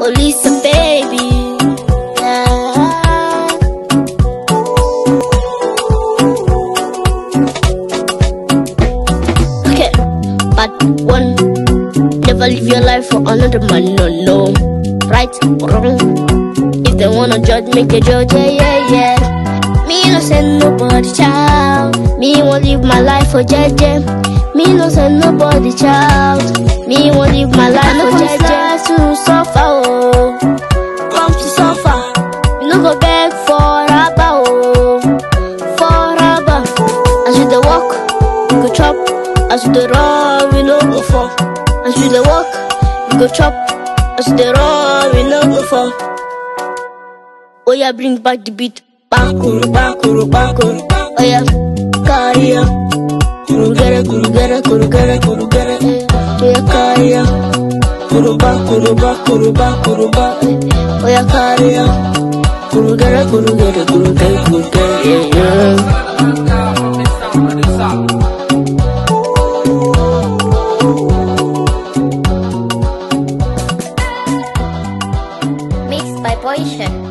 Oh, Lisa, baby. Yeah. Okay, but one, never live your life for another man, no, no. Right or wrong? If they wanna judge, make they judge, yeah, yeah, yeah. Me no send nobody child. Me won't live my life for jeje. Me no send nobody child. Me won't live my life for jeje. to suffer, oh. Come to suffer. You no go beg for rubber, oh. For rubber. As you dey walk, you go chop. As you dey run, we no go fall. As you dey walk, you go chop. As you dey run, we no go fall. Oh yeah, bring back the beat. Bakuru, bakuru, bakuru. Oh yeah, carry on. Kuru gere, kuru gere, kuru gere, kuru gere. Oh yeah, carry on. Kuru ba, kuru ba, kuru ba, kuru ba. Oh yeah, carry on. Kuru gere, kuru gere, kuru gere, kuru gere. Yeah, yeah. Mixed by Boysha.